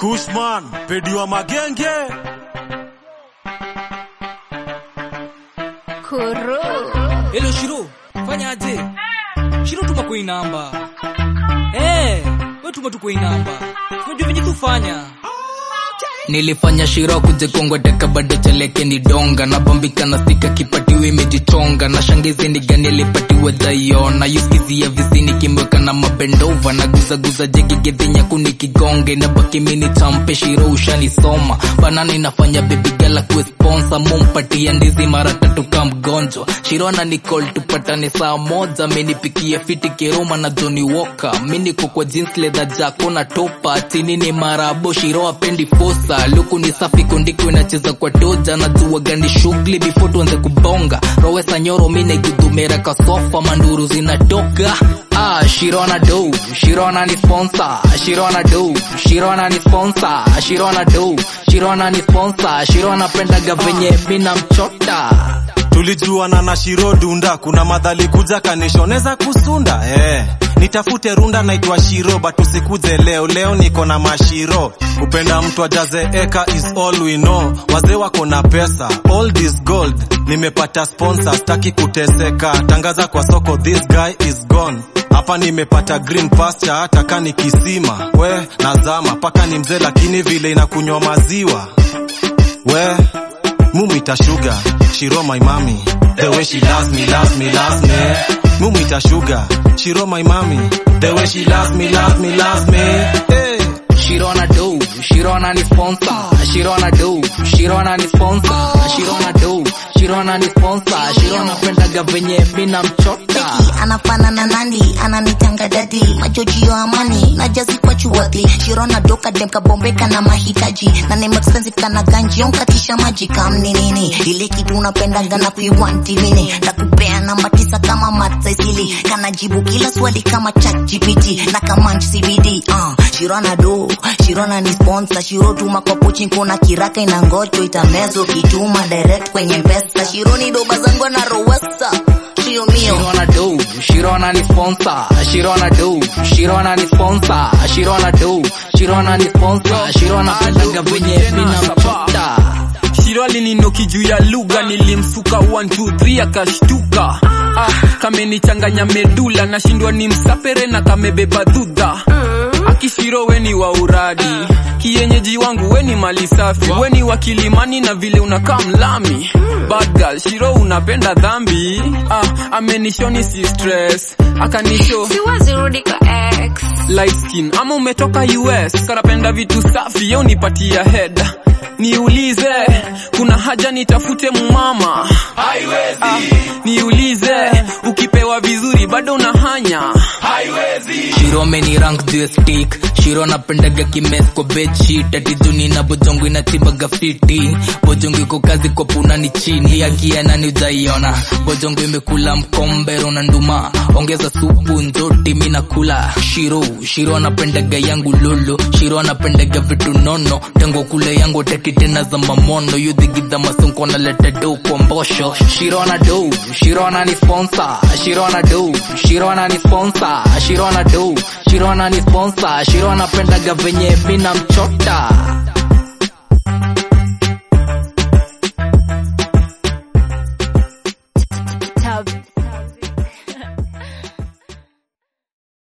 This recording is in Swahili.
Kushman, pedi wa magenge. Kuru. Hello Shiro, fanya aje? Shiro tuma kwa hii namba. Eh, wewe tuma tu kwa hii namba. Unajua venye tufanya. nilifanya shiro kujikongwa teka bado cheleke ni donga na bambika na stika kipatiwa imejichonga na shangizi ni gani alipatiwa dhaiona yuskizia visini kimweka na mabendova na guzaguza jegigedhinya kuni kigonge na baki mini champe shiro ushanisoma banana inafanya bebigala kuesponsa mumpatia ndizi mara tatu ka mgonjwa shiro na nicol tupatane saa moja minipikia fiti kiroma na joni woka miniko kwa jeans leather jako na topa chini ni marabo shiro apendi fosa luku ni safi kondiko inacheza kwa toja na jua gani shughuli before tuanze kubonga rowesa nyoro mine gudumera kasofa manduru zinatoka Ah, Shirona do, Shirona ni sponsor, Shirona do, Shirona ni sponsor, Shirona do, Shirona ni sponsor, Shirona pendaga venye mina mchota. Tulijuana na Shiro Dunda, kuna madhali kuja kanishoneza kusunda eh. Nitafute runda naitwa Shiro, but usikuje leo, leo niko na mashiro. Kupenda mtu ajaze eka is all we know. Wazee wako na pesa, all this gold. Nimepata sponsor, staki kuteseka. Tangaza kwa soko, this guy is gone. Hapa nimepata green pasture, hata kani kisima. We nazama paka ni mzee, lakini vile inakunywa maziwa we mumita sugar shiro my mommy the way she loves me loves me loves me mumita sugar shiro my mommy the way she loves me loves me loves me hey. Shirona do, Shirona ni sponsor, Shirona do, Shirona ni sponsor, Shirona do, Shirona ni sponsor, Shirona pendaga venye mina mchota. anafanana nani ananitanga dadi majojio amani na jazi kwa chuwadhi shirona doka dem kabombeka na mahitaji na name expensive kana ganjion katisha maji kamni nini ile kitu unapendanga na kuiwanti mini na kupea namba tisa kama matsaisili kana jibu kila swali kama chat gpt na kama cbd uh, shirona do shirona ni sponsor shiro tuma kwa pochi kuna kiraka ina ngocho itamezo kituma direct kwenye mpesa shironi doba zangu na rowesa shiro mio Shirona do, Shirona ni sponsor, Shirona do, Shirona ni sponsor, Shirona do, Shirona ni sponsor, Shirona pendaga venye mina mchota. Shiro alininoki juu ya lugha, nilimsuka 1 2 3 akashtuka. Ah, kamenichanganya medula, nashindwa ni msapere na kamebeba dhudha. Akishiro weni wa uradi, kienyeji wangu weni mali safi, weni wa Kilimani na vile unakaa mlami. Bad girl, Shiro unapenda dhambi. Ah, amenishoni si stress, akanisho siwezi rudi kwa ex light skin ama umetoka US karapenda vitu safi yo nipatia head niulize kuna haja nitafute mumama haiwezi ah, niulize ukipewa vizuri bado unahanya Shiro ameni rank juu ya stick Shiro napendaga kimes kwa bedsheet ati juni na bojongo inatibaga fiti bojongo iko kazi kwa puna ni chini akia nani ujaiona bojongo imekula mkombero na nduma ongeza supu nzoti mi nakula Shiro Shiro anapendaga yangu lolo Shiro anapendaga vitu nono tango kule yangu teki tena za mamono yudhigidha masonko naleta do kwa mbosho Shiro ana do Shiro ana ni sponsor Shiro ana do Shiro ana ni sponsor Shiro ana do Shiro ana ni sponsor Shiro anapendaga venye mina mchota